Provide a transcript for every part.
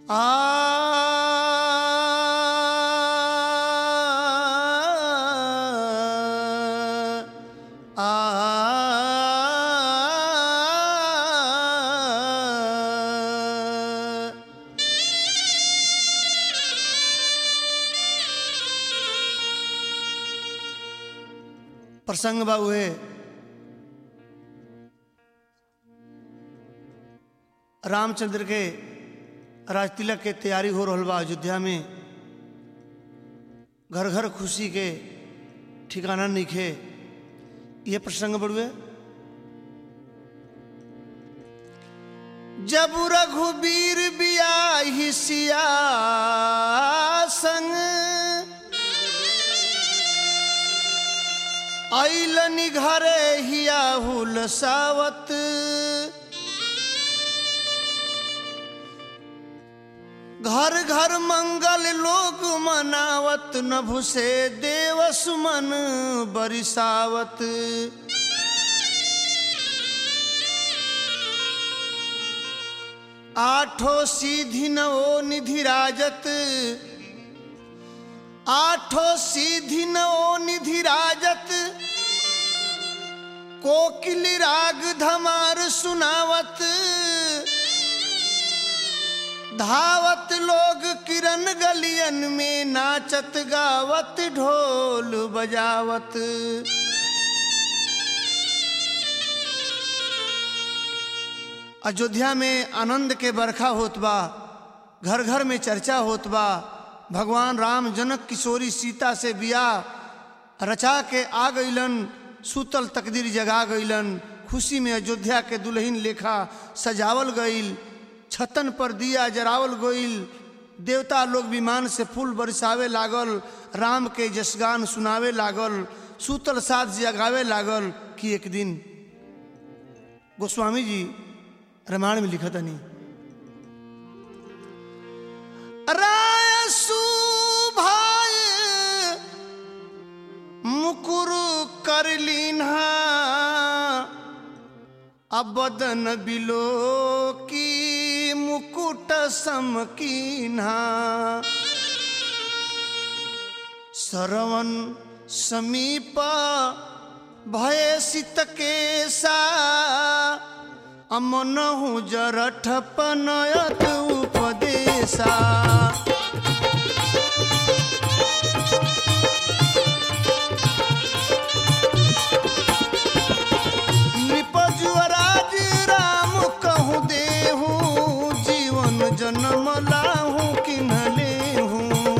आ आ प्रसंग बा उहे रामचंद्र के राज तिलक के तैयारी हो रहल बा अयोध्या में घर घर खुशी के ठिकाना नइखे ये प्रसंग बड़ुए जब रघुबीर बियाही सिया संग ऐलनि घरे हिया हुल सावत घर घर मंगल लोग मनावत नभु से देव सुमन बरिसावत आठो सीधि नवो निधि राजत आठो सीधि नवो निधि राजत कोकिल राग धमार सुनावत धावत लोग किरण गलियन में नाचत गावत ढोल बजावत अयोध्या में आनंद के बरखा होत बा घर घर में चर्चा होत बा भगवान राम जनक किशोरी सीता से बियाह रचा के आ गईलन सूतल तकदीर जगा गईलन खुशी में अयोध्या के दुल्हन लेखा सजावल गईल छतन पर दिया जरावल गईल देवता लोग विमान से फूल बरसावे लागल राम के जसगान सुनावे लागल सूतल साथ जगावे लागल कि एक दिन गोस्वामी जी रामायण में लिखा नहीं राय सुभाय मुकुर कर लीन्हा अबदन बिलो की मुकुट समकीन्हा सरवन समीप भय सित केसा अमनहु जरठ पनयत उपदेशा निपजुअराज राम कहूँ देहू जीवन जन्म लाहू किन्ह लेहू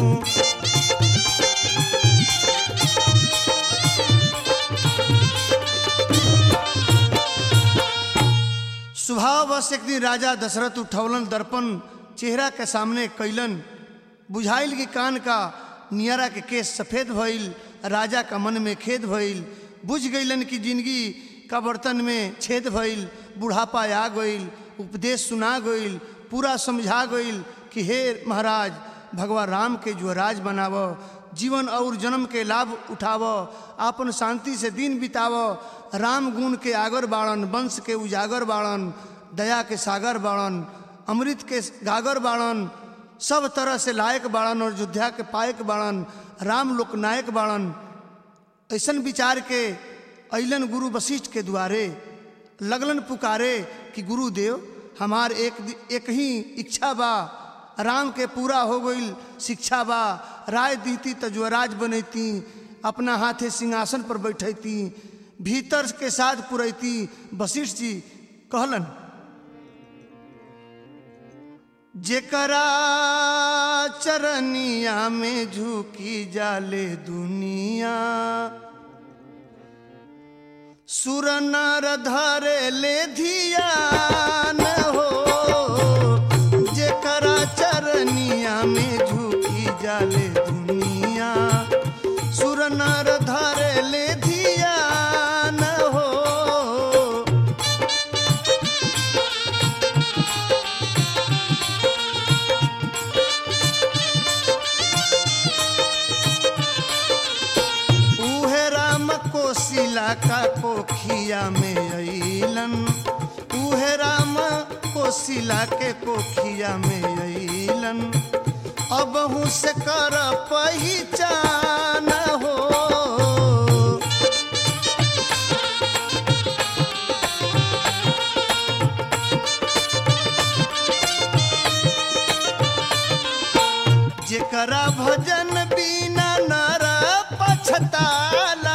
स्वभाव बस एक दिन राजा दशरथ उठौलन दर्पण चेहरा के सामने कैलन बुझाइल के कान का नियरा के केस सफेद भइल राजा का मन में खेद भइल बुझ गईलन कि जिंदगी का बर्तन में छेद भइल बुढ़ापा आ गईल उपदेश सुना गईल पूरा समझा गईल कि हे महाराज भगवान राम के जुअराज बनाव जीवन और जन्म के लाभ उठाव आपन शांति से दिन बिताव राम गुण के आगर बाड़न वंश के उजागर बाड़न दया के सागर बाड़न अमृत के गागर बाड़न सब तरह से लायक बाड़न और अयोध्या के पायक बाड़न राम लोकनायक बाड़न ऐसन विचार के अइलन गुरु वशिष्ठ के द्वारे लगलन पुकारे कि गुरुदेव हमार एक दि- एक ही इच्छा बा राम के पूरा हो गईल शिक्षा बा राय दीती तो जुअराज बनैती अपना हाथे सिंहासन पर बैठैती भीतर के साथ पुरैती वशिष्ठ जी कहलन जेकरा चरनिया में झुकी जाले दुनिया सुर नर धरे ले धियान हो जेकरा चरनिया में झुकी जाले दुनिया सुर नर धरे ले धियान हो उहे राम कोशिला का कोखिया में अइलन उहे राम कोशिला के कोखिया में अइलन मिलन अब से कर पहचान हो जेकरा भजन बिना नर पछताला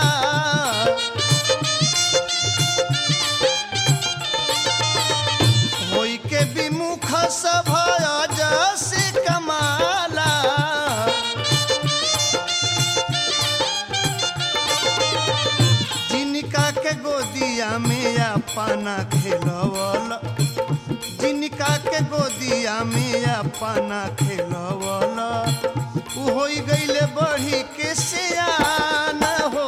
होई के विमुख सभ जस कमाला जिनका के गोदिया में अपना खेलवल जिनका के गोदिया में अपना खेलवल उ होई गईले बढ़ी के सियान हो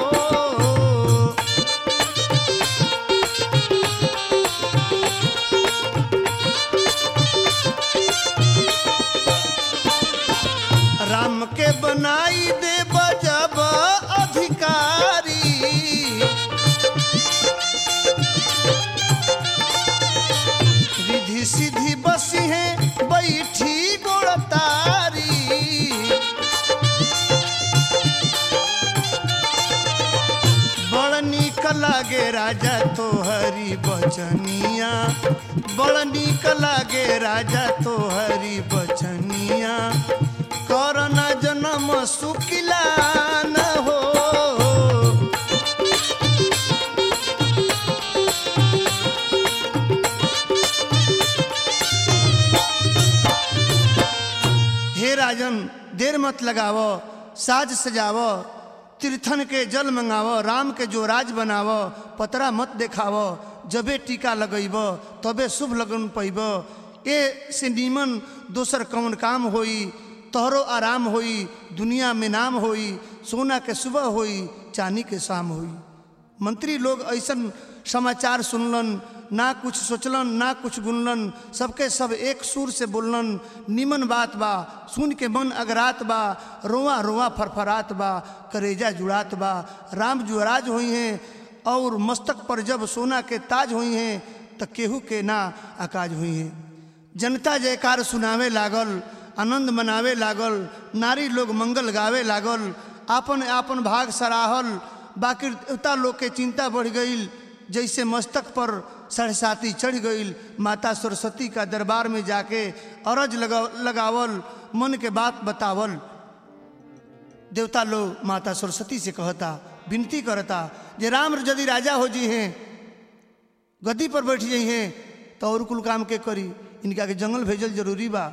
राम के बनाई दे बजब अधिकारी रिधि सीधी बसी है बैठी गोड़तारी बड़ नीक लागे राजा तोहरी बचनिया बड़ नीक लागे राजा तोहरी बचनिया करना जन्म सुकिला न हो हे राजन देर मत लगावो साज सजावो तीर्थन के जल मंगावो राम के जो राज बनावो पतरा मत देखावो जबे टीका लगैब तबे शुभ लगन पैब ए से नीमन दोसर कौन काम होई तोहरो आराम होई दुनिया में नाम होई सोना के सुबह होई चांदी के शाम होई मंत्री लोग ऐसन समाचार सुनलन ना कुछ सोचलन ना कुछ गुनलन सबके सब एक सुर से बोललन निमन बात बा सुन के मन अगरात बा रोआ रोआ फरफरात बा करेजा जुड़ात बा राम जुअराज हुई हैं और मस्तक पर जब सोना के ताज हुई हैं त केहू के ना आकाज हुई हैं जनता जयकार सुनावे लागल आनंद मनावे लागल नारी लोग मंगल गावे लागल आपन आपन भाग सराहल बाकी देवता लोग के चिंता बढ़ गई जैसे मस्तक पर सरसाती चढ़ गई माता सरस्वती का दरबार में जाके अरज लगा लगावल मन के बात बतावल देवता लोग माता सरस्वती से कहता विनती करता जे राम यदि राजा हो जी हैं गद्दी पर बैठ जाइ हैं तो और कुल काम के करी इनका के जंगल भेजल जरूरी बा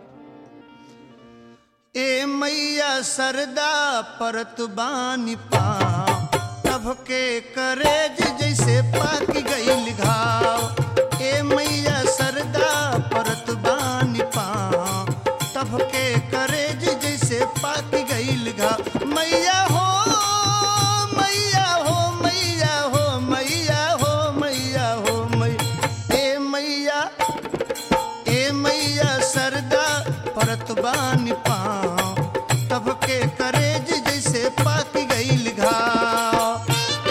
ए मैया सरदा परत बानी पा तब के करेज जैसे पाक गईल घाव ए मैया सरदा परत बानी पा तब के करेज जैसे पाक गईल घाव मैया हो मैया हो मैया हो मैया हो मैया हो मै ए मैया ए मैया सरदा परत बानी पाँव तब के करेज जैसे पाक गईल घाव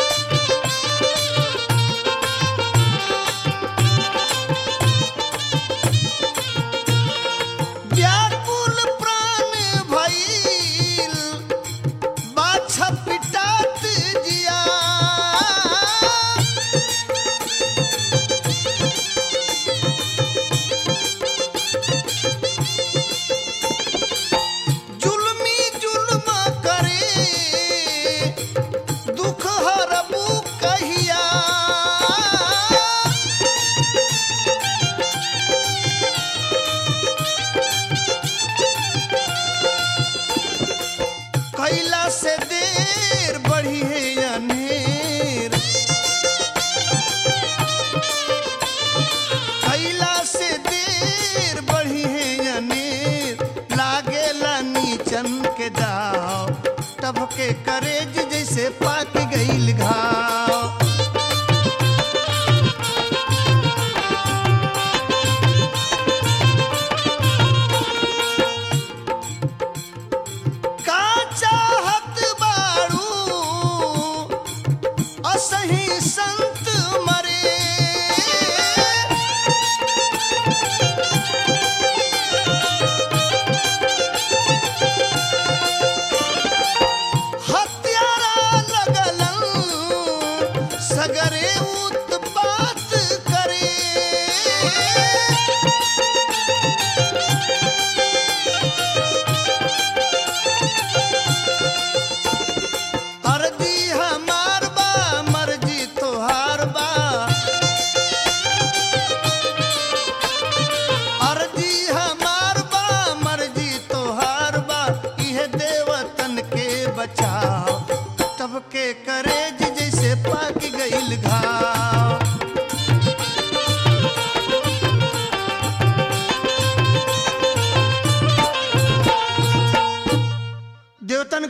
व्याकुल प्राण भइल बाछा पिटात जिया जुल्मी जुल्म करे दुख हरबू कहिया कैला से देर बढ़ी है अनेर कैला से देर बढ़ी है अनेर लागेला नीचन के दाव तब के करेज जैसे पाक गईल घाव का चाहत बाड़ू असही संत मरे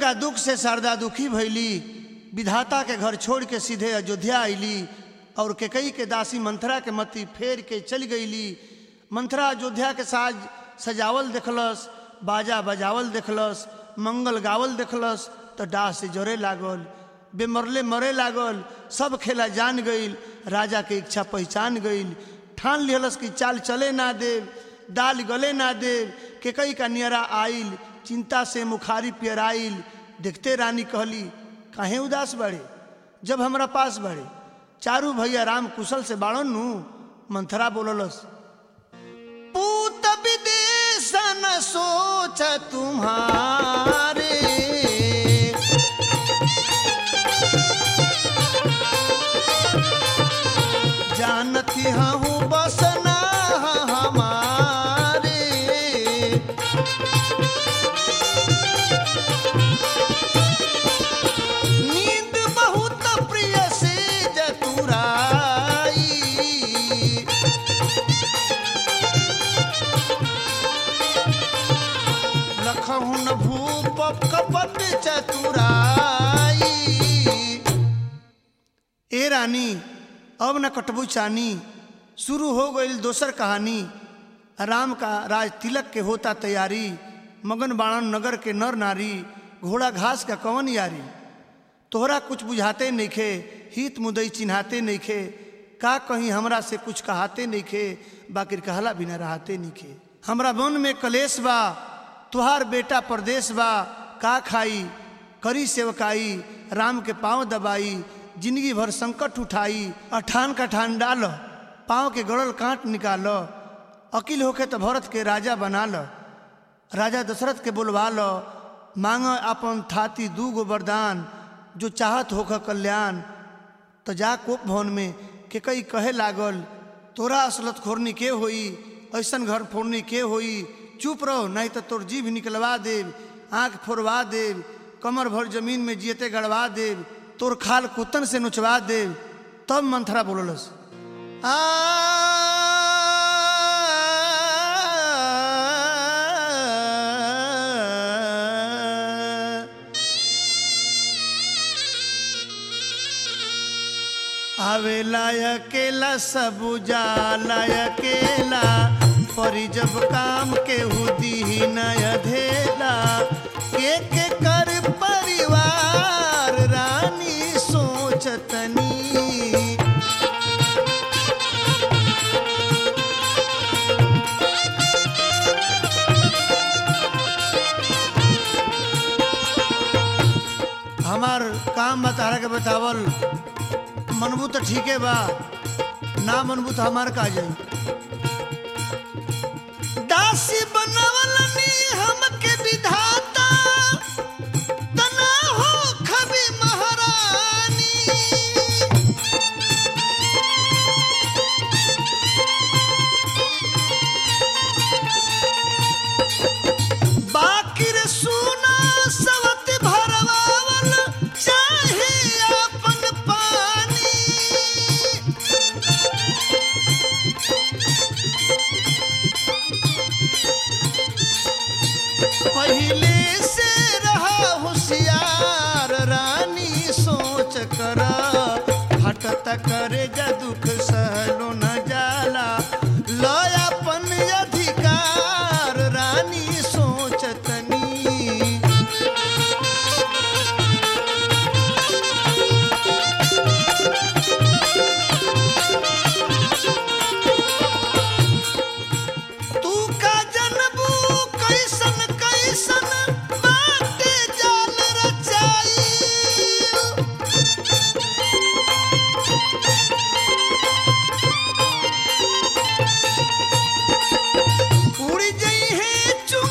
दुर्गा दुख से शारदा दुखी भैली विधाता के घर छोड़ के सीधे अयोध्या अली और केकई के दासी मंथरा के मती फेर के चल गईली मंथरा अयोध्या के साज सजावल देखलस बाजा बजावल देखलस मंगल गावल देखलस तो डाह से जरे लागल बेमरले मरे लागल सब खेला जान गईल राजा के इच्छा पहचान गईल ठान लिहलस कि चाल चले ना देव दाल गले ना देव के कई का नियरा आइल चिंता से मुखारी पियराइल देखते रानी कहली काहे उदास बड़े जब हमरा पास बड़े चारू भैया राम कुशल से बाड़न नु मंथरा बोललस पूत विदेश न सोच तुम्हारे जानती हूँ बसना हमारे नींद बहुत प्रिय से जतुराई लखहु न भूप कपट चतुराई ए रानी अब न कटबू चानी शुरू हो गई दोसर कहानी राम का राज तिलक के होता तैयारी मगन बाणन नगर के नर नारी घोड़ा घास का कवन यारी तोहरा कुछ बुझाते नइखे हित मुदई चिन्हाते नइखे का कहीं हमरा से कुछ कहाते नइखे बाकिर कहला बिना रहते नइखे हमरा मन में कलेश बा तुहार बेटा परदेश बा का खाई करी सेवकाई राम के पांव दबाई जिंदगी भर संकट उठाई अठान का ठान डाल पाँव के गड़ल कांट निकाल अकिल होके तो भरत के राजा बना ल राजा दशरथ के बुलवा लो मांग अपन थाती दू गो वरदान जो चाहत होख कल्याण तो जा कोप भवन में के कई कहे लागल तोरा असलत खोरनी के होई ऐसन घर फोड़नी के होई चुप रहो नहीं तो तोर जीभ निकलवा देव आंख फोड़वा देव कमर भर जमीन में जियते गड़वा देव तोर खाल कुतन से नुचवा देव तब मंथरा बोललस आ आवेला अकेला सब जाला अकेला परी जब काम के हुदी ही नय धेला के के कर परिवार रानी सोचतनी हमार काम बता के बतावल मनबू तो ठीके बा ना मनबू तो हमार का जाई दासी बनवलनी हमके विधाता तना हो खबी महारानी बाकिर सुना सवत भरवावल चाहे अपन पानी पहले से रहा होशियार रानी सोच कर हटत करे जा दुख सहलो न जाला लयापन अधिकार रानी सोचतनी तू का जनबू कैसन कैसन बाटे जाल रचाई उड़ जई है चुंग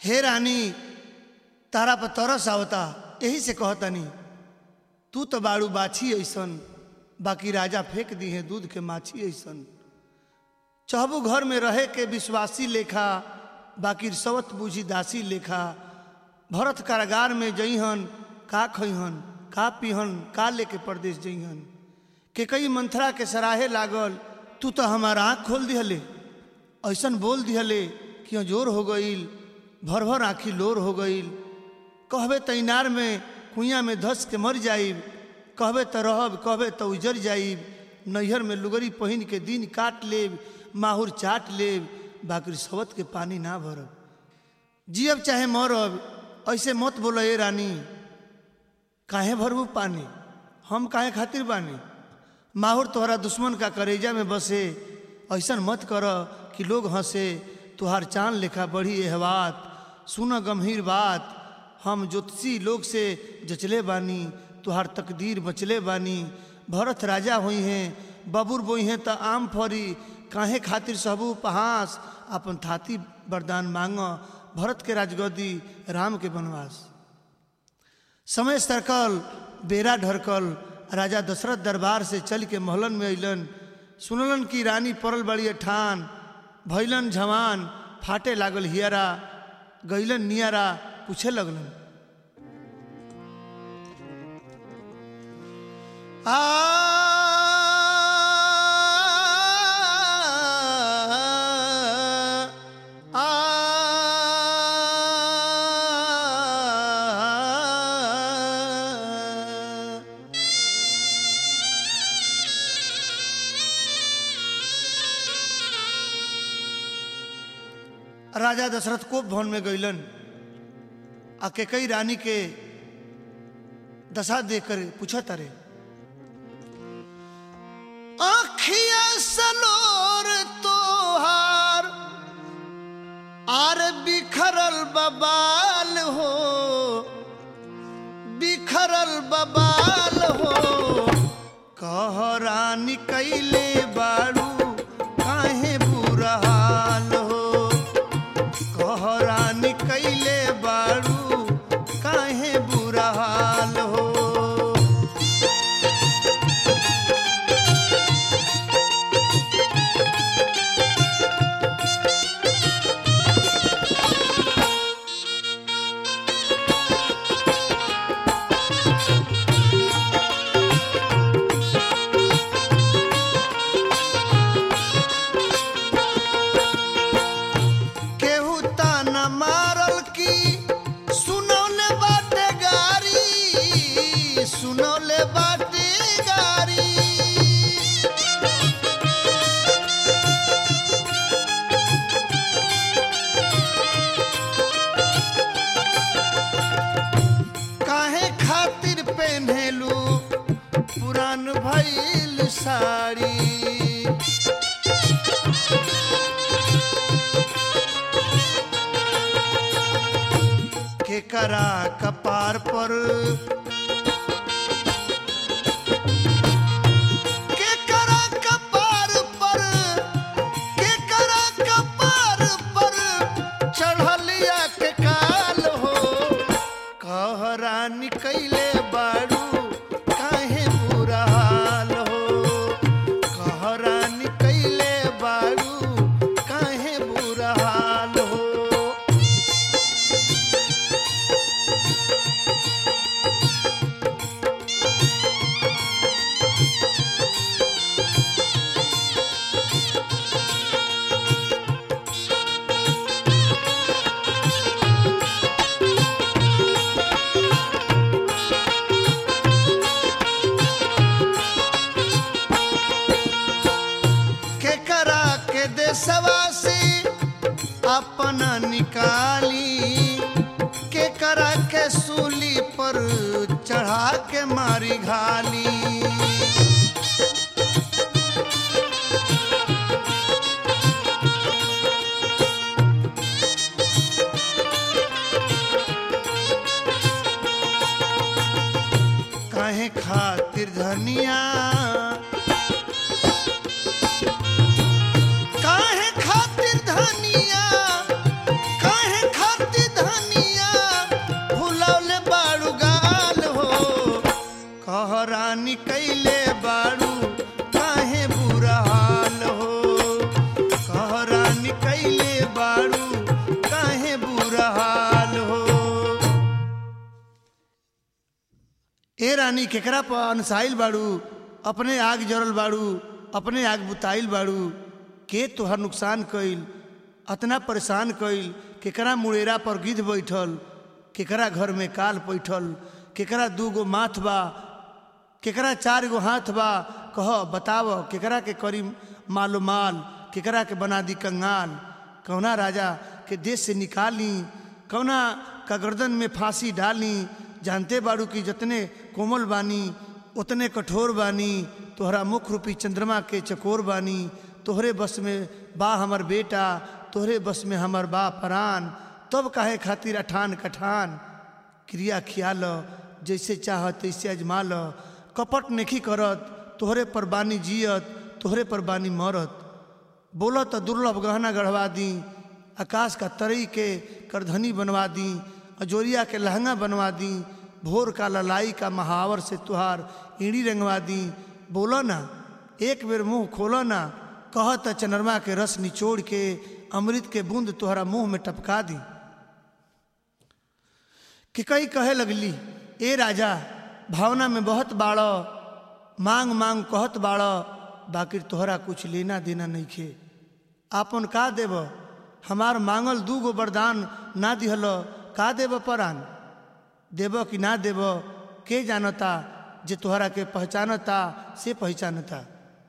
हे रानी तारा पर तरस आवता यही से कहतनी तू तो बाड़ू बाछी ऐसन बाकी राजा फेंक दी है दूध के माछी ऐसन चहबू घर में रहे के विश्वासी लेखा बाकी सवत बूझी दासी लेखा भरत कारागार में जइहन का खइहन का पीहन का लेके परदेश जइहन के कई मंथरा के सराहे लागल तू तो हमारा आँख खोल दिहले ऐसन बोल दिहले कि जोर हो गईल भर भर आँखी लोर हो गईल कहबे त इनार में कुइया में धस के मर जाइब कहबे त रहब कहबे त उजर जाइब नैहर में लुगरी पहिन के दिन काट लेब माहुर चाट लेब बाकी सवत के पानी ना भरब जियब चाहे मरब ऐसे मत बोलो ए रानी काहे भरबू पानी हम काहे खातिर बानी माहुर तोहरा दुश्मन का करेजा में बसे ऐसन मत कर कि लोग हंसे तुहार चांद लेखा बढ़ी एह बात सुन गंभीर बात हम ज्योतिषी लोग से जचले बानी तुहार तकदीर बचले बानी भरत राजा हुई हैं बबुर बोई हैं त आम फरी काहे खातिर सबू उपहास अपन थाती वरदान मांग भरत के राजगद्दी राम के वनवास समय सरकल बेरा ढरकल राजा दशरथ दरबार से चल के महलन में अइलन सुनलन कि रानी पड़ल बड़ी ठान भैलन जवान फाटे लागल हियरा गैलन नियारा पूछे लगलन आ राजा दशरथ कोप भवन में गईलन आ के कई रानी के दशा देकर पूछा तारे आखिया सलोर तोहार आर बिखरल बबाल हो बिखरल बबाल हो कह रानी कैले बाड़ू काहे बुरा हाल हो कह रानी कैले बाड़ू काहे बुरा हाल हो केहू ताना मारल की सुनौले बाटे गारी सुनौले बाटे गारी काहे खातिर पहनेलू पुरान भइल साड़ी केकरा कपार पर केकरा कपार पर केकरा कपार पर चढ़लिया के काल हो कह रानी कैले बाड़ू काहे बुरा हाल हो कह रानी कैले बाड़ू काहे बुरा हाल हो केकरा के देशवा से अपना निकाली केकरा के सूली पर चढ़ा के मारी घाली काहे खातिर धनिया काहे खातिर धनिया काहे खातिर ए रानी केकरा पर अनसाइल बाड़ू अपने आग जरल बाड़ू अपने आग बुताइल बाड़ू के तोहर नुकसान कइल अतना परेशान कइल केकरा मुड़ेरा पर गिद्ध बैठल केकरा घर में काल बैठल केकरा दू गो माथ बा केकरा चार गो हाथ बा कह बताव केकरा के करी मालो माल केकरा के बना दी कंगाल कौना राजा के देश से निकाली कौना का गर्दन में फांसी डाली जानते बाड़ू कि जितने कोमल बानी उतने कठोर बानी तोहरा मुख रूपी चंद्रमा के चकोर बानी तोहरे बस में बा हमर बेटा तोहरे बस में हमर बा परान तब काहे खातिर अठान कठान क्रिया खियाल जैसे चाह तैसे अजमा ल कपट नहीं करत तोहरे पर बानी जियत तोहरे पर बानी मरत बोलो तो दुर्लभ गहना गढ़वा दी आकाश का तरई के करधनी बनवा दी अजोरिया के लहंगा बनवा दी भोर का ललाई का महावर से तुहार ईड़ी रंगवा दी बोलो ना एक बेर मुंह खोलो ना कहत चनरमा के रस निचोड़ के अमृत के बूंद तुहरा मुंह में टपका दी कि कई कहे लगली ए राजा भावना में बहुत बाड़ो मांग मांग कहत बाड़ो बाकी तोहरा कुछ लेना देना नहीं खे आपन का देब हमार मांगल दू गो वरदान ना दिहल का देब परान देब कि ना देब के जानता जे तोहरा के पहचानता से पहचानता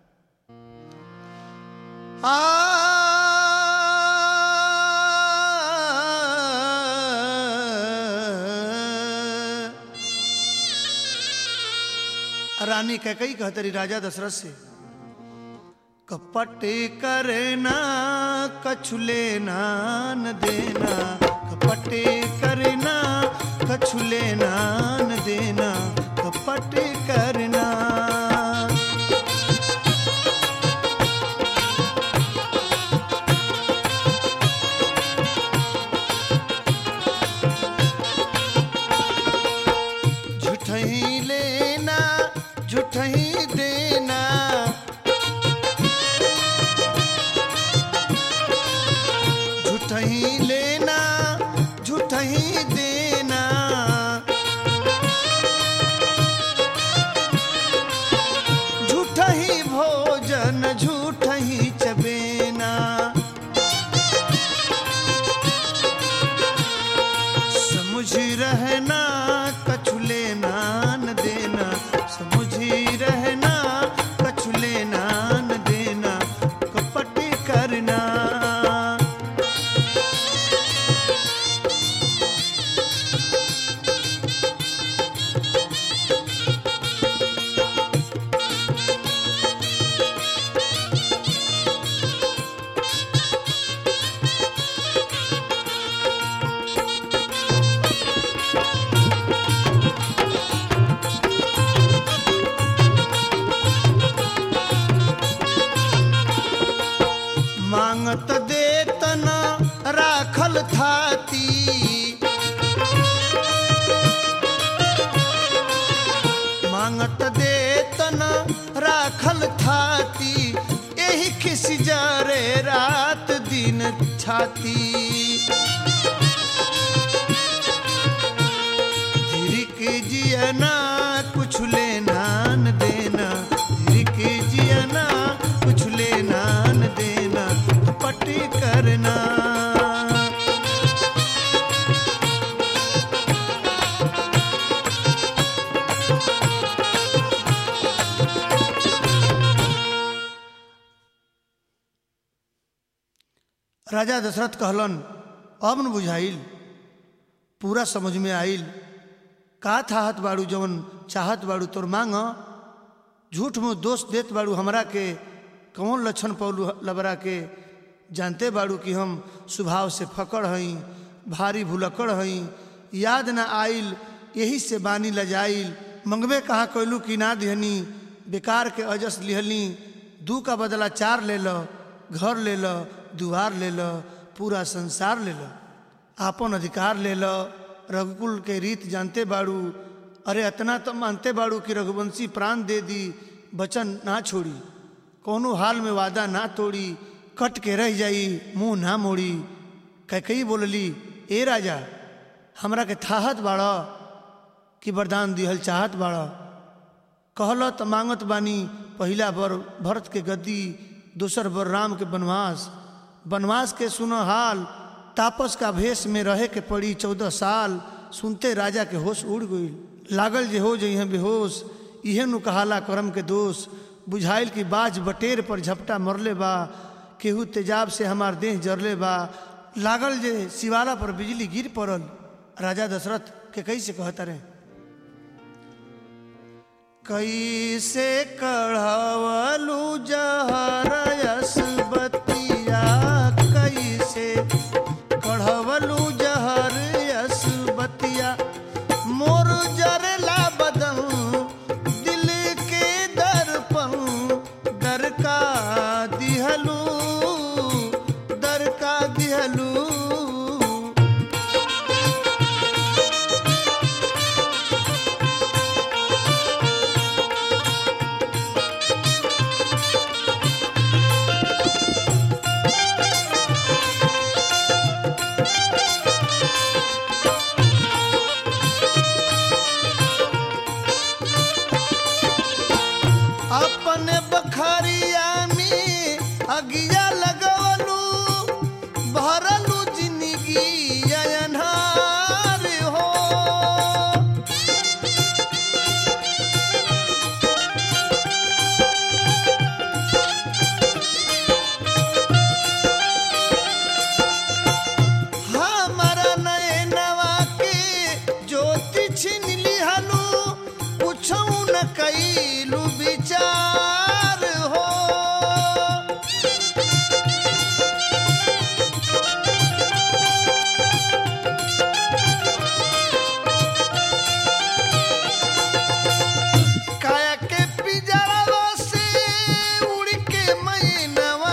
आ रानी कैकई कहतरी राजा दशरथ से कपट करना कछु लेना न देना कपट करना कछु लेना न देना कपट करना झूठही लेना झूठही देना झूठही लेना झूठही देना झूठही भोजन झूठही चबेना समझ रहना कछु लेना न देना समझ रहना कछु लेना न देना कपट करना मांगत देतन राखल थाती मांगत देतन राखल थाती एही खिस जरे रात दिन छाती धिरिक जियना कुछ लेना न देना धिरिक जियना कुछ लेना न देना पट करना राजा दशरथ कहलन अब न बुझाइल पूरा समझ में आइल का थाहत बाड़ू जवन चाहत बाड़ू तोर मांग झूठ में दोष देत बाड़ू हमरा के कौन लक्षण पौलू लबरा के जानते बाड़ू कि हम स्वभाव से फकड़ हई भारी भुलक्कड़ हई याद न आइल यही से बानी लजाइल मंगबे कहाँ कैलू कि ना दिहनी बेकार के अजस लिहली दू का बदला चार ले लो घर ले लो दुआर ले लो पूरा संसार ले लो आपन अधिकार ले लो रघुकुल के रीत जानते बाड़ू अरे अतना तो मानते बाड़ू कि रघुवंशी प्राण दे दी वचन ना छोड़ी कोनो हाल में वादा ना तोड़ी कट के रह जाई मुंह ना मोड़ी कई बोलली ए राजा हमरा के थाहत बाड़ कि वरदान दिहल चाहत बाड़ा कहल त मांगत बानी पहिला बर भरत के गद्दी दूसर बर राम के वनवास वनवास के सुन हाल तापस का भेष में रहे के पड़ी चौदह साल सुनते राजा के होश उड़ गई लागल जे हो जइहे बेहोश इहे नु कहाला करम के दोष बुझाइल कि बाज बटेर पर झपटा मरले बा केहू तेजाब से हमार देह जरले बा लागल जे शिवाला पर बिजली गिर पड़ल राजा दशरथ के कैसे कहता रहे कैसे कढ़वलू जहरयस बतिया कैसे कढ़वलू जहरयस बतिया मोर जरला बदन दिल के दर्पण दर का दिहलू दर का दिहलू अपने बखरिया में अगिया लगवलू भरलू जिंदगी अनहार हो हमारा नयनवा के ज्योति छिन लिहलू कुछौ न कैलू विचार हो काया के पिजरवा से उड़ के मैनवा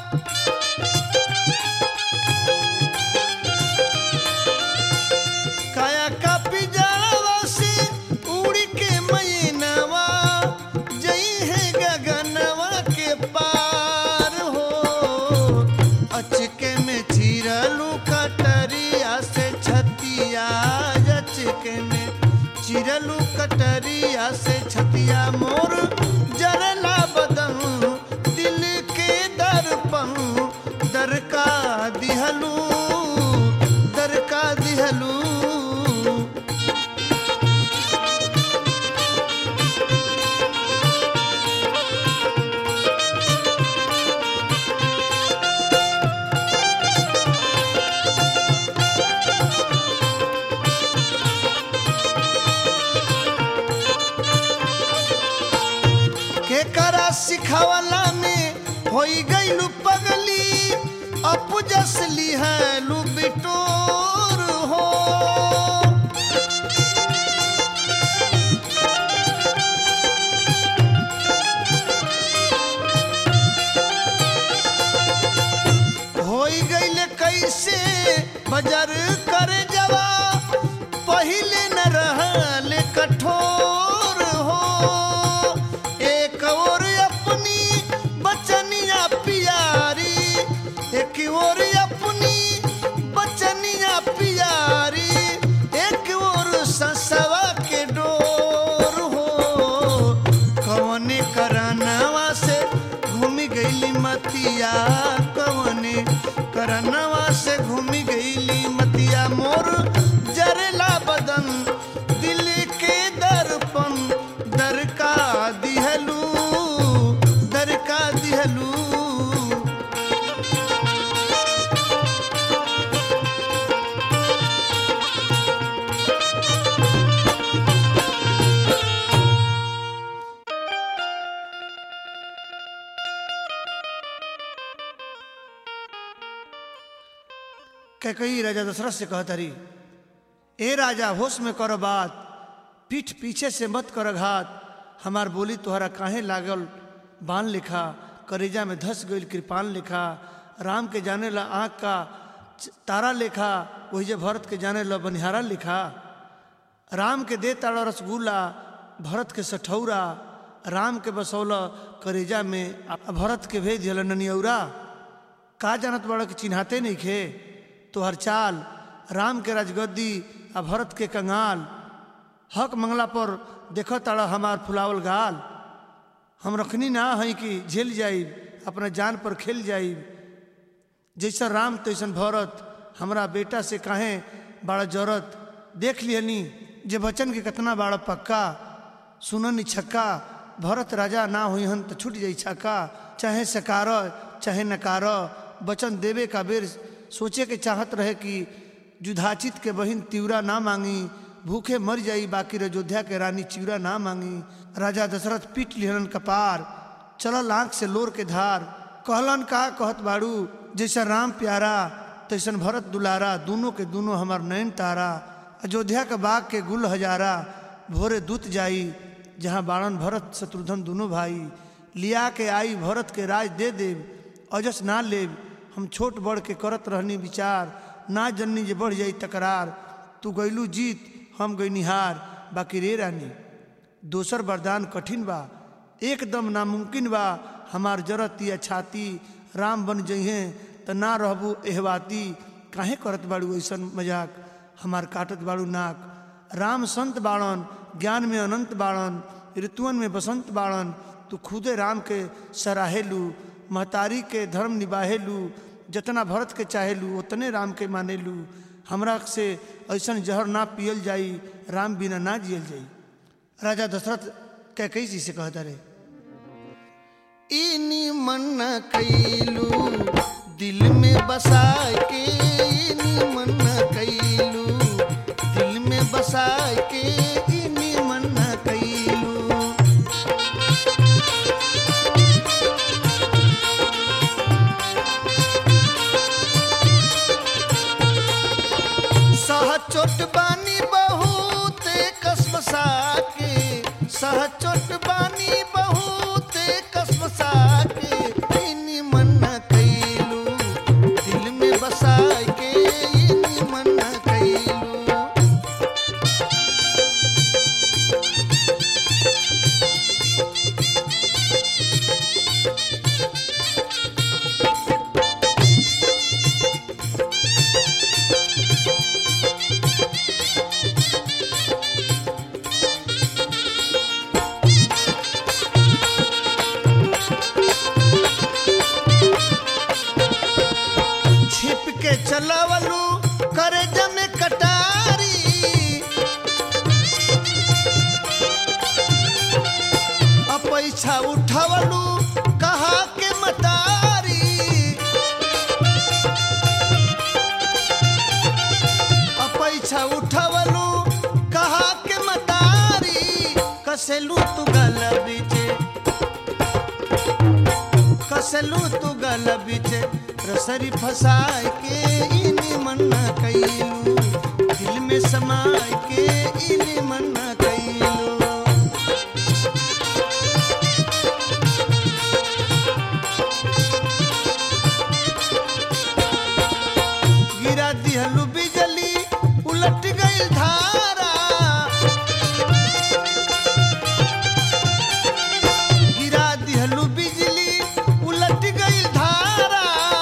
काया का पिजरवा से उड़ के मैनवा जई है गगनवा के पार हो अचके में चिरलू कटरिया से छतिया अचके में चिरलू कटरिया से छतिया मोर जरला बदन दिल के दर्पण दर का दिहलू दर का दिहलू के करा सिखवला में होई गईलू पगली अपजसली है लू बिटोर हो होई गईले कैसे बजर कर जवा पहिले न रहल कठोर हो एक और अपनी बचनिया पियारी एक और अपनी बचनिया पियारी एक और ससवा के डोर हो कवने करनवा से घूमी गईली मतिया कवने करनवा से घूमी गईली मतिया मोर जरला बदन दिल के दर्पण दर का दिहलू दर का दिहलू कैकई राजा दशरथ से कहता रही ए राजा होश में कर बात पीठ पीछे से मत कर घात हमार बोली तोहरा काहे लागल बान लिखा करेजा में धस गईल कृपान लिखा राम के जाने ला आँख का च- तारा लिखा वही जे भरत के जाने ला बनिहारा लिखा राम के दे ताड़ा रसगुल्ला भरत के सठौरा राम के बसौला करेजा में आ भरत के भेज दियल ननियौरा का जानत बड़ा के चिन्हाते नहीं खे तोहर चाल राम के राजगद्दी आ भरत के कंगाल हक मंगला पर देख ताड़ा हमार फुलावल गाल हम रखनी ना है कि झेल जाइब अपना जान पर खेल जाइब जैसा राम तैसन भरत हमरा बेटा से काहे बड़ा जरूरत देख लियनी जे बचन के कितना बड़ा पक्का सुननी छक्का भरत राजा ना हुई हन तो छूट जाई छक्का चाहे सकार चाहे नकार वचन देवे का बेर सोचे के चाहत रहे कि युधाचित के बहिन तिवरा ना मांगी भूखे मर जाई बाकी अयोध्या के रानी चिवरा ना मांगी राजा दशरथ पीट लिहन कपार चलल आंख से लोर के धार कहलन का कहत बाड़ू जैसा राम प्यारा तैसन भरत दुलारा दोनों के दोनों हमार नयन तारा अयोध्या के बाग के गुल हजारा भोरे दूत जाई जहाँ बाणन भरत शत्रुघ्न दोनों भाई लिया के आई भरत के राज दे देव अजस ना लेव हम छोट बड़ के करत रहनी विचार ना जननी जे बढ़ जाई तकरार तू गैलू जीत हम गई हार बाकी रे रानी दोसर वरदान कठिन बा एकदम नामुमकिन बा हमार जरत या छाती राम बन जइहे त ना रहबू एहवाती काहे करत बाड़ू ऐसन मजाक हमार काटत बाड़ू नाक राम संत बाड़न ज्ञान में अनंत बाड़न ऋतुअन में बसंत बाड़न तू खुदे राम के सराहेलू महतारी के धर्म निबाहेलू जितना भरत के चाहेलू उतने राम के मानेलू हमरा से ऐसन जहर ना पियल जाई राम बिना ना जियल जाई राजा दशरथ कैकई जी से कहता रे इनी मन कैलू दिल में बसा के इनी मन कैलू दिल में बसा के इनी मन कैलू सह चोट बानी बहुत कसमसा के सह चोट बानी बहुत कसमसा के इनी मन कैलू दिल में बसा के इनी मन कैलू छिप के चलवलू करे जमे कटारी अपैछा उठवलू कहा के मतारी अपैछा उठवलू कहा के मतारी कसेलू तू गल बीचे कसलू तू गल बिचे रसरी फसाए के इनी मन्ना कैलू दिल में समाए के इनी मन्ना कैलू गिरा दिहलू बिजली उलट गई धारा गिरा दिहलू बिजली उलट गई धारा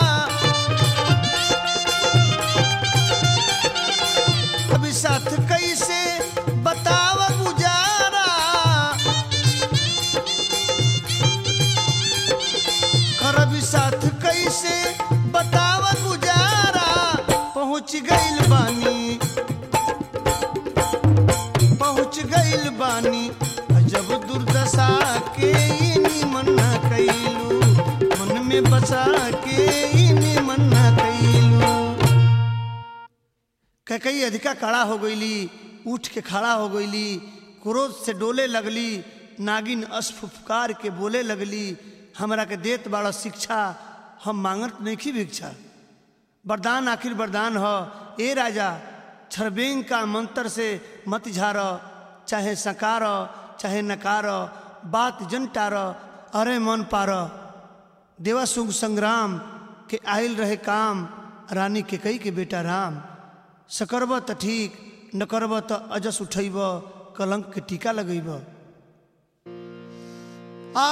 अभी साथ कैसे बताव गुजारा कर अभी साथ कैसे बताव गुजारा पहुँच गइल बानी पहुँच गइल बानी जब दुर्दशा के इनी मन्ना कैलू मन में बसा के इनी मन्ना कैलू कई अधिका खड़ा हो गईली उठ के खड़ा हो गईली क्रोध से डोले लगली नागिन अस्फुफकार के बोले लगली हमरा के देत बड़ा शिक्षा हम मांगत नहीं भिक्षा वरदान आखिर वरदान हो ए राजा छरबेंग का मंत्र से मत झार चाहे सकार चाहे नकार बात जनटार अरे मन पार देवासुग संग्राम के आयल रहे काम रानी के कई के बेटा राम सकरब त ठीक न करब त अजस उठैब कलंक के टीका लगैब आ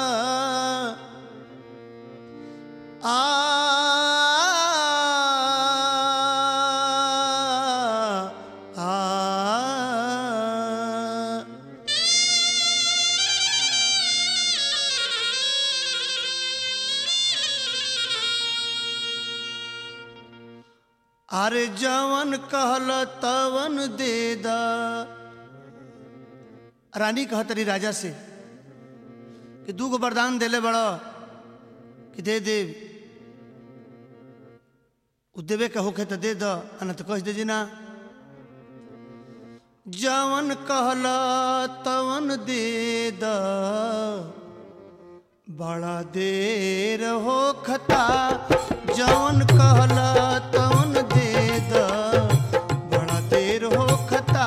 आ अरे जवन कहल तवन दे द रानी कहतरी राजा से कि दू गो वरदान देले बड़ कि दे दे उ देवे के होखे तो दे द अना तो कह दे जी ना जवन कहल तवन दे द बड़ा देर हो खता जवन कहल तवन दे द बड़ा देर हो खता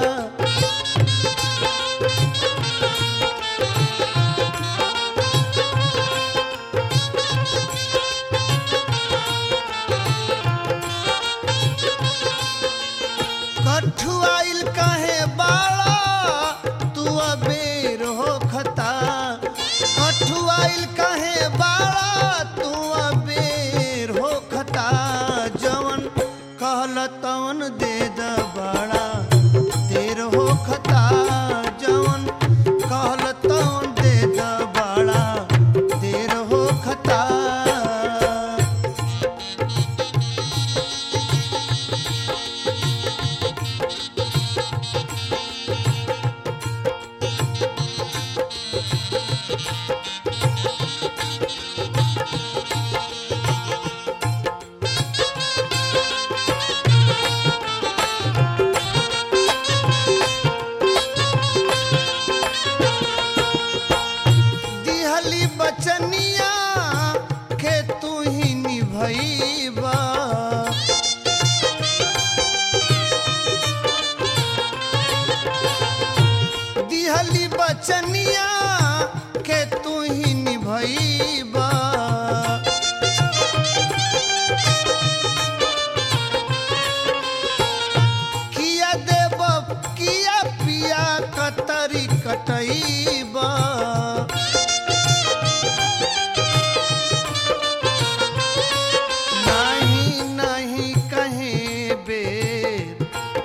कठुआइल काहे बाड़ा तू अबेर हो खता कठुआइल काहे बाड़ा तू अबेर हो खता जवन कहल तवन दे द बड़ा देर हो खता जवन कहल तवन दे द बड़ा देर हो खता दिहली बचनिया के तू ही निभैबा दिहली बचनिया के तू ही निभैबा किया देब किया पिया कतरी कटैबा नहीं नहीं कहीं बेर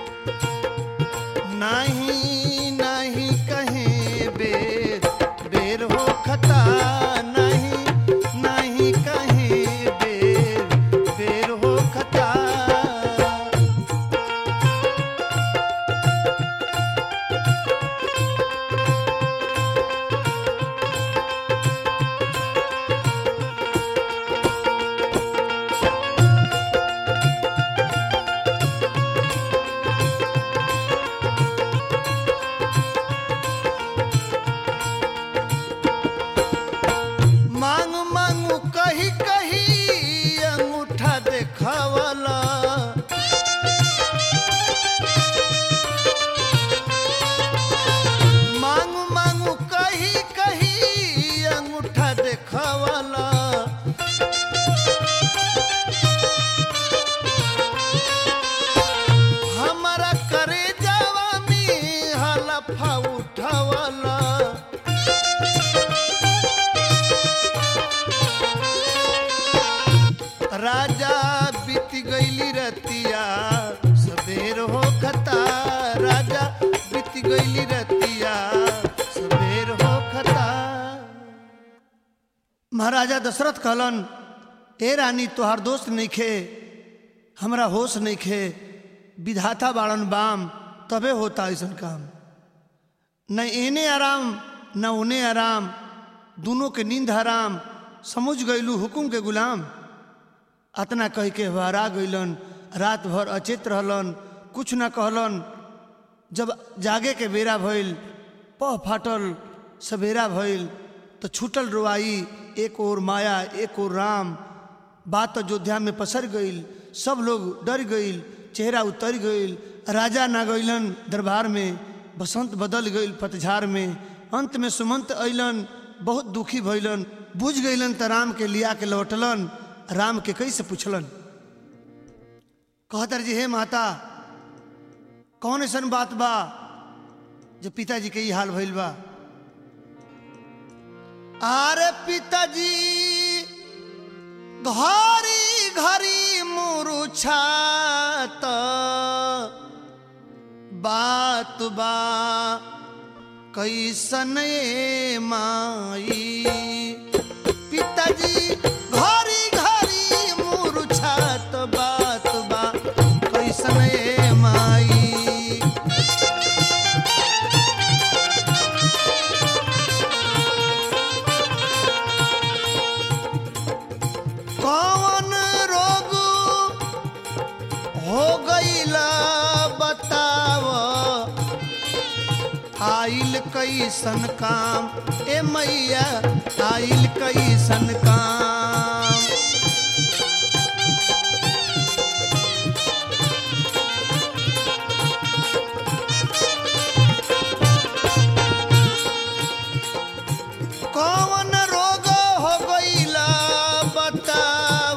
नहीं नहीं कहीं बेर बेर हो खता नहीं नहीं कहीं बेर बेर हो खता मांग मांगू कही कही अंगूठा देखावला मांग मांगू कही कही अंगूठा देखावला हमारा करे जावा में हलफा उठावला राजा बीत गईली रतिया सबेर हो खता राजा बीत गईली रतिया सबेर हो खता महाराजा दशरथ कहलन ए रानी तोहार दोस्त नइखे हमरा होश नइखे विधाता बाड़न बाम तबे होता ऐसन काम न एने आराम न उने आराम दोनों के नींद हराम समझ गईलू हुकुम के गुलाम अतना कह के हरा गईलन रात भर अचेत रहलन कुछ न कहलन जब जागे के बेरा भइल पह फाटल सवेरा भइल तो छूटल रुआई एक और माया एक और राम बात अयोध्या में पसर गईल सब लोग डर गईल चेहरा उतर गईल राजा ना गईलन दरबार में बसंत बदल गईल पतझार में अंत में सुमंत अइलन बहुत दुखी भइलन बुझ गईलन त राम के लिया के लौटलन राम के कैसे पूछलन कहतर जी हे माता कौन ऐसन बात बा जो पिताजी के ई हाल भइल बा अरे पिताजी घरी घरी मुरुछात बात बा कैसन ए माई पिताजी घरी घरी मुरुछात बात बा कौन रोग हो गईला बताव आइल कैसन काम ए मैया आइल कैसन काम कौन रोग हो गईला बताव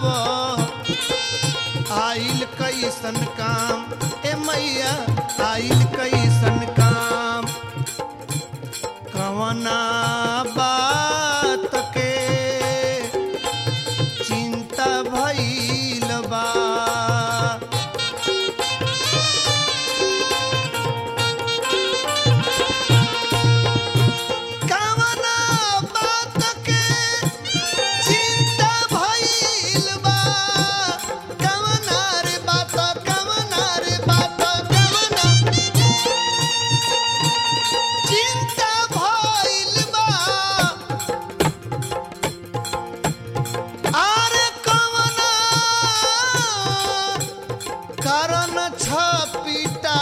आइल कैसन काम ए मैया आइल कैसन काम कवना बात के चिंता भइल बा कवना बात के चिंता भइल बा कवना रे बात कवना रे बात कवना चिंता भइल बा आरे कवना कारण छपिटा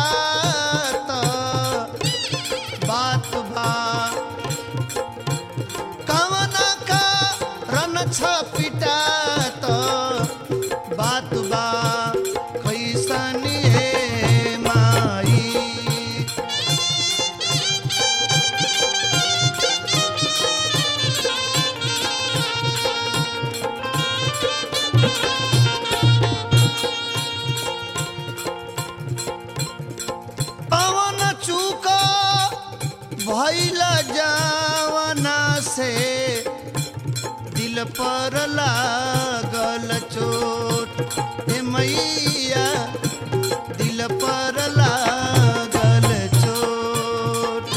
बात बा कवना कारण छपिटा बात बा कैसन हे माई पवन चूक भइल जावना से दिल पर लागल चोट ए मैया दिल पर लागल चोट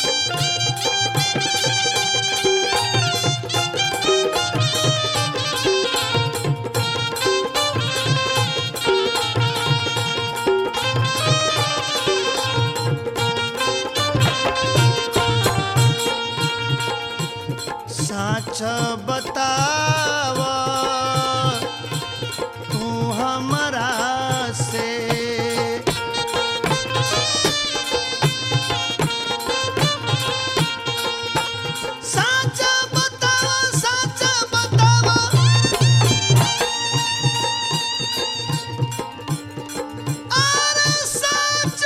साच बताव तू हमरा से साच बताव साच बताव अरे साच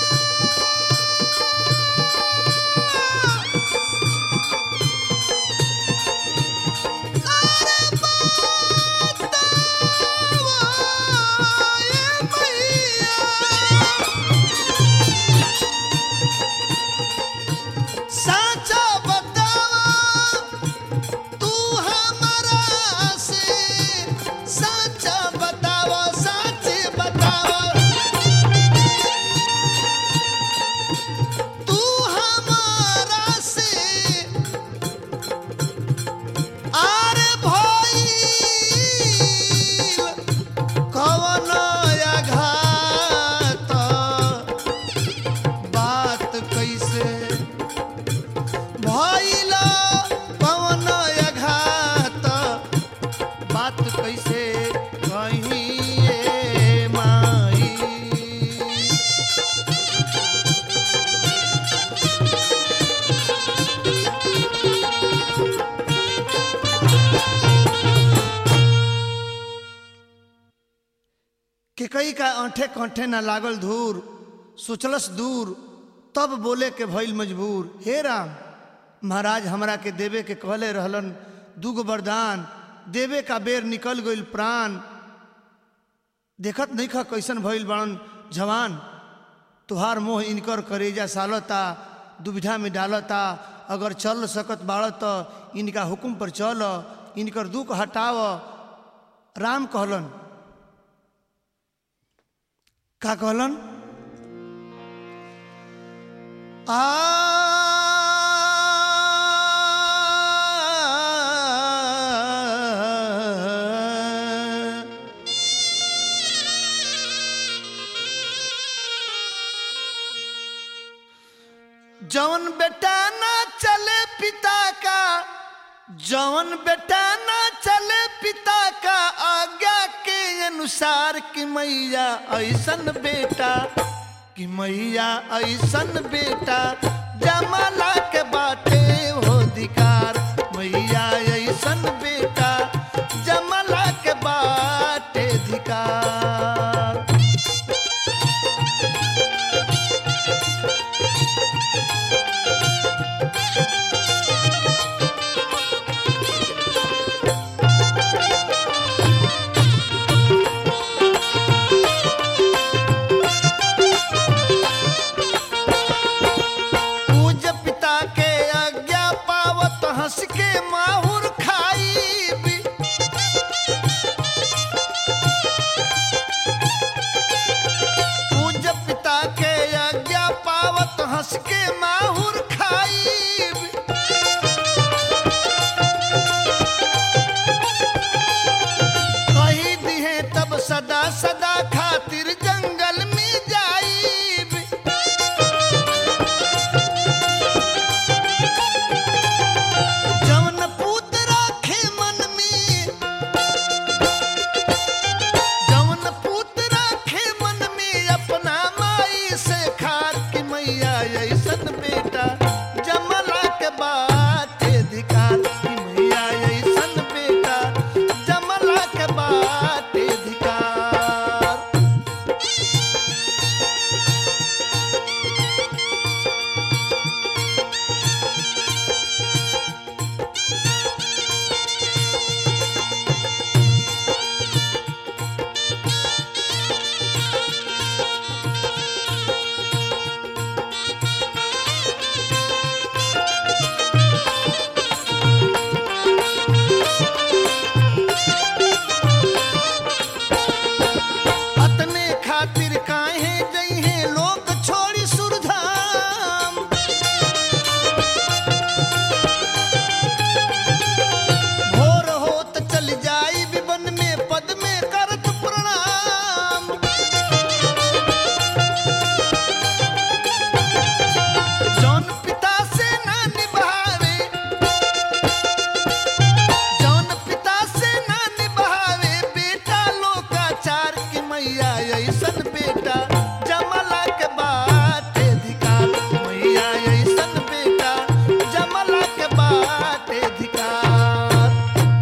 साचा बतावा तू हमरा से साचा बतावा साचे बतावा तू हमारा से आरे भइल कवन आघात बात कैसे भइल कवन आघात बात कैसे कहिए माई कि कई का आंठे कंठे न लागल धूर सोचलस दूर तब बोले के भइल मजबूर हे राम महाराज हमरा के देवे के कहले रहलन दुगो वरदान देवे का बेर निकल गइल प्राण देखत नहीं खा कैसन भइल बड़न जवान तुहार मोह इनकर करेजा सालता दुविधा में डालता अगर चल सकत बाड़ त इनका हुक्म पर चल इनकर दुख हटाव राम कहलन का कहलन आ जवन बेटा ना चले पिता का जवन बेटा ना चले पिता का अनुसार कि मैया ऐसन बेटा कि मैया ऐसन बेटा जमाला के बाटे हो अधिकार मैया ऐसन बेटा जमाला के बाटे अधिकार पूज पिता के आज्ञा पावत हंस के माहुर खाई भी पूज पिता के आज्ञा पावत हंस के माहुर खाई भी कही दिहे तब सदा सदा खातिर जंगल में जाई भी जवन पूत राखे मन में जवन पूत राखे मन में अपना माई से खार की मैया ऐसन बेटा जमला के बात अधिकार की मैया ऐसन बेटा जमला के बात अधिकार अतने खातिर काहे जइहे लोग छोड़ी सुरधाम भोर होत चल जाई विवन में पद में करत प्रणाम जौन पिता से ना निभावे जौन पिता से ना निभावे बेटा लोकाचार की मैया ऐसन बेटा जमला के बात अधिकार मैया ऐसन बेटा जमला के बात अधिकार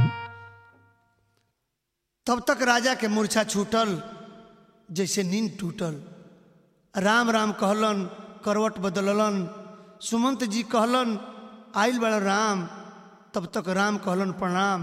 तब तक राजा के मूर्छा छूटल जैसे नींद टूटल राम राम कहलन करवट बदललन सुमंत जी कहलन आइल बड़ राम तब तक राम कहलन प्रणाम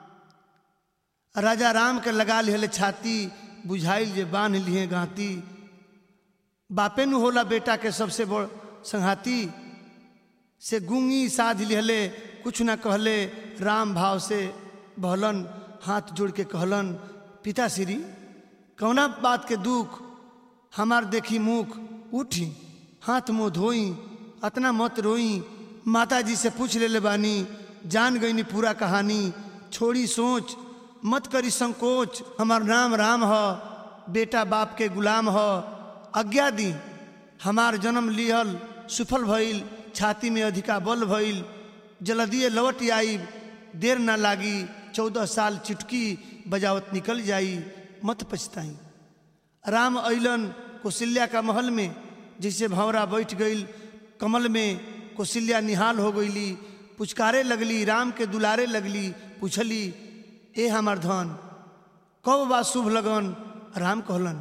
राजा राम के लगा लिहले छाती बुझाइल जे बांध लिए गाती बापे नु होला बेटा के सबसे बड़ संघाती से गुंगी साध लिहले कुछ ना कहले राम भाव से बहलन हाथ जोड़ के कहलन पिता श्री कौना बात के दुख हमार देखी मुख उठी हाथ मुंह धोई अतना मत रोई माता जी से पूछ ले बानी जान गईनी पूरा कहानी छोड़ी सोच मत करी संकोच हमार नाम राम ह बेटा बाप के गुलाम ह आज्ञा दी हमार जन्म लिहल सुफल भइल छाती में अधिका बल भइल जल्दिए लौट आई देर ना लागी चौदह साल चुटकी बजावत निकल जाई मत पछताई राम अइलन कौशल्या का महल में जैसे भंवरा बैठ गईल कमल में कौशल्या निहाल हो गईली पुचकारे लगली राम के दुलारे लगली पूछली ए हमार धन कब बा शुभ लगन राम कहलन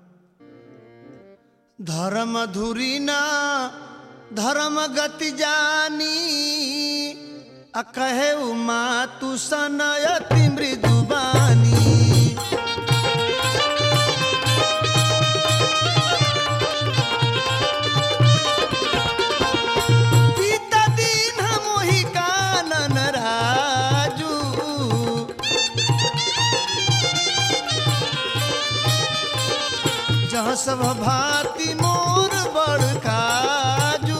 धर्म धुरी ना धर्म गति जानी आ कहे उमा तू सनयति मृदुबानी बीता दिन हम ही कानन राजू जहाँ सब भांति मोर बड़ काजू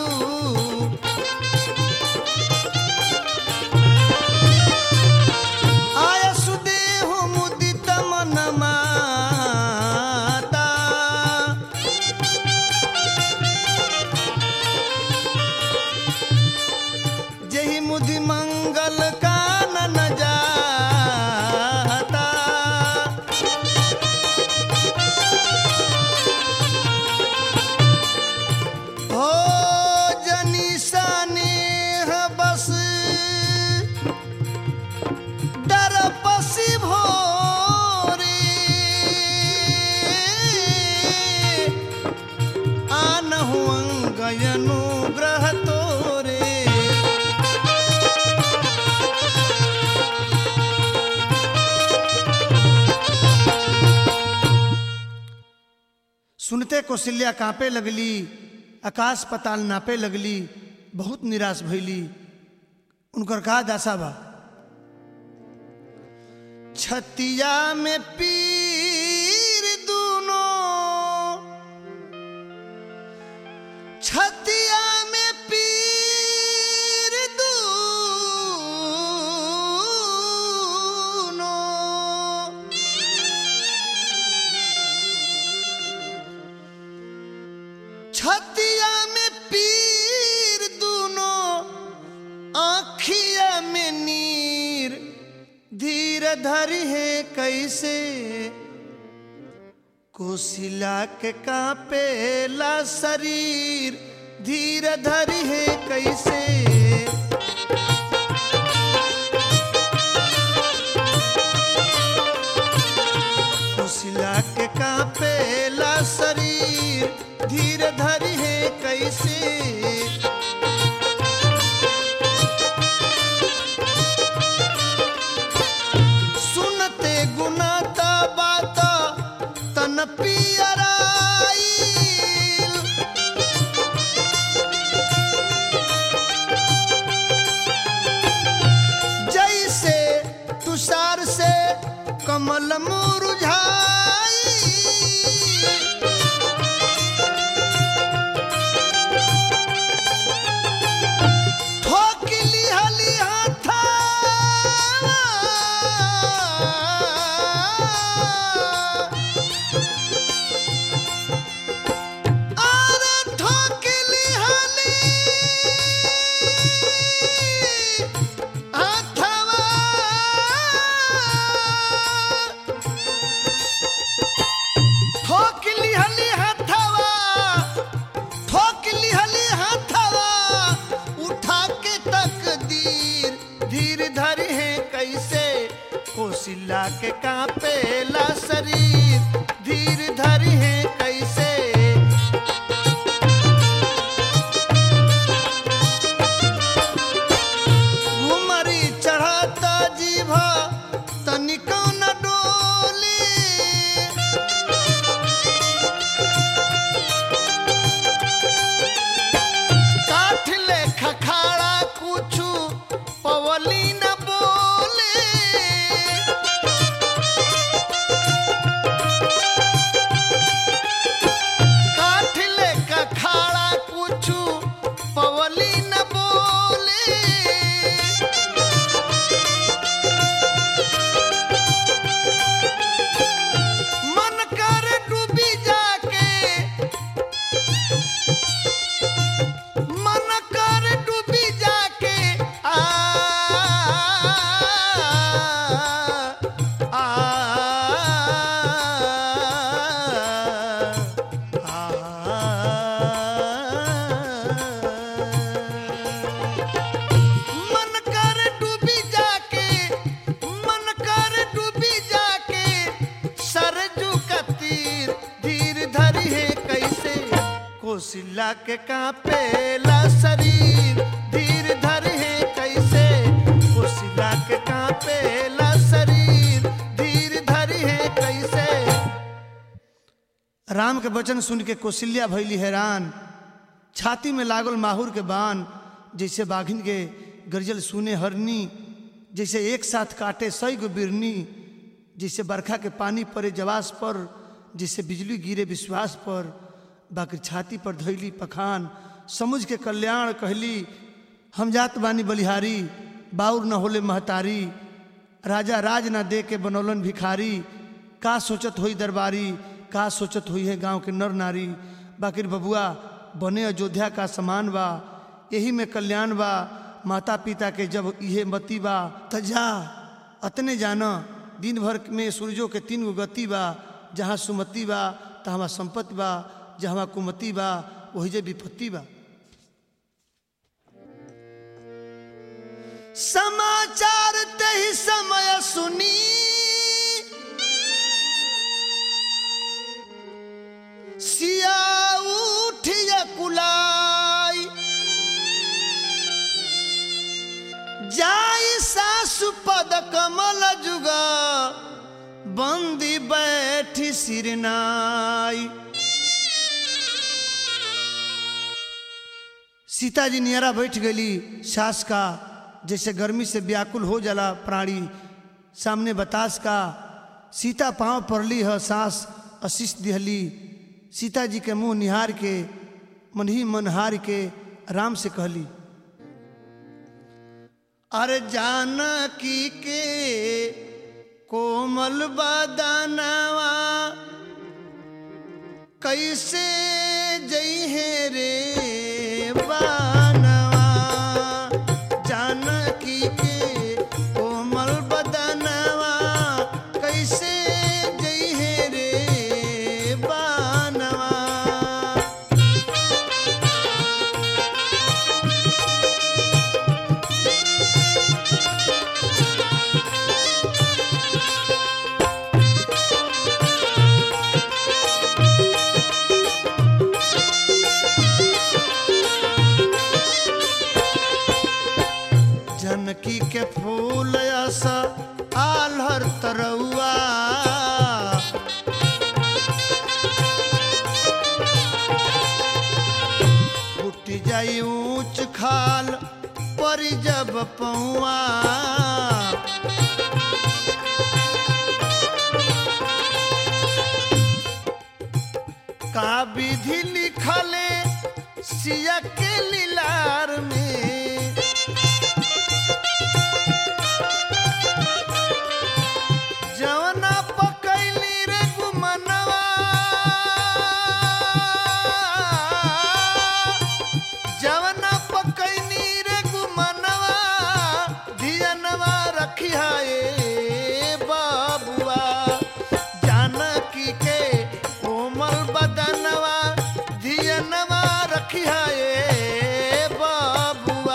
आय सुदेह मुदित मन माता जही मुधि मंगल कानन जाता सुनते कौशल्या कांपे लगली आकाश पताल नापे लगली बहुत निराश भैली उनकर का दासा बा छतिया में पीर दूनो छतिया में पीर दूनो छतिया में पीर दूनो आखिया में नीर धीर धरी है कैसे कोशिला के कांपेला शरीर धीर धरी है कैसे कोशिला के कांपेला शरीर धीर धरी है कैसे सुनते गुनाता बात तन पियराई जैसे तुषार से कमल मुरझाई ठोकली हली हाथा अरे ठोकली हली हाथवा ठोकली हली हाथवा ठोकली हली हाथवा उठा के तकदीर धीर धर है कैसे कोशिला के कांपेला शरीर धीर धर है कैसे घुमरी चढ़ाता जीभा तनिको न डोली काठ ले खखाड़ा कुछु पवली न बोले काठ ले खखाड़ा कुछु पवली न बोले मन कर डूबी जाके मन कर डूबी जाके आ आ मन कर डूबी जाके मन कर डूबी जाके सरजू का तीर धीर धरी है कैसे कोशिला के कांपेला शरीर धीर धरी है कैसे कोशिला के कांपेला शरीर धीर धरी है कैसे राम के वचन सुन के कौशल्या भैली हैरान छाती में लागल माहुर के बान जैसे बाघिन के गरजल सुने हरनी जैसे एक साथ काटे सई गो बिरनी जैसे बरखा के पानी पड़े जवास पर जैसे बिजली गिरे विश्वास पर बाकी छाती पर धैली पखान समुझ के कल्याण कहली हम जात बानी बलिहारी बाउर न होले महतारी राजा राज ना दे के बनौलन भिखारी का सोचत होई दरबारी का सोचत हुई है गांव के नर नारी बाकिर बबुआ बने अयोध्या का समान बा यही में कल्याण बा माता पिता के जब इहे मती बा त जा अतने जाना दिन भर में सूरजों के तीन गो गति बा जहाँ सुमति बा तहाँ संपत्ति बा जहाँ कुमति बा वही जे विपत्ति बा समाचार तही समय सुनी सिया उठिया कुलाई जाई सासु पद कमल जुगा बंदी बैठी सिरनाई सीता जी नियरा बैठ गई सास का जैसे गर्मी से व्याकुल हो जाला प्राणी सामने बतास का सीता पाँव पड़ली है सास आशीष दिहली सीता जी के मुंह निहार के मन ही मन हार के राम से कहली अरे जानकी के कोमल बदनवा कैसे जई है रे बानवा जानकी के कोमल बदनवा कैसे जई है रे बानवा जनकी के फूल यस आल्हर तरौआ फूट जाई ऊंच खाल पर जब पौआ का विधि लिखले सिया के लीलार में जवना पकैली रे गुमनवा जवना पकैनी रे गुमनवा धियनवा रखिया ए बाबुआ जानकी के कोमल बदनवा धियनवा रखिया ए बाबुआ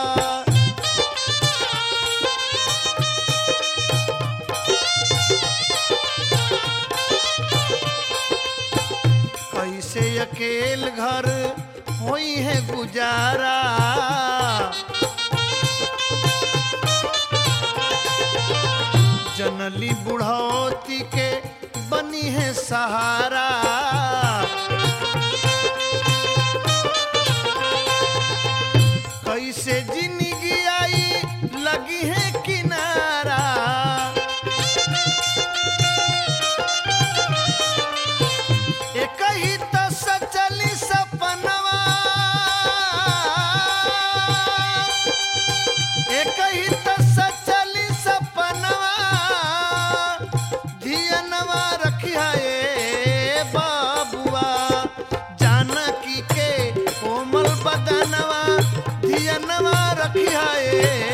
कैसे अकेल घर होई है गुजारा जनली बुढ़ौती के बनी है सहारा कैसे जिंदगी आई लगी है किनारा एक ही तो सचली सपनवा एक ही तो सचली सपनवा धियनवा रखिया ए बाबुआ जानकी के कोमल बदनवा धियनवा रखिया ए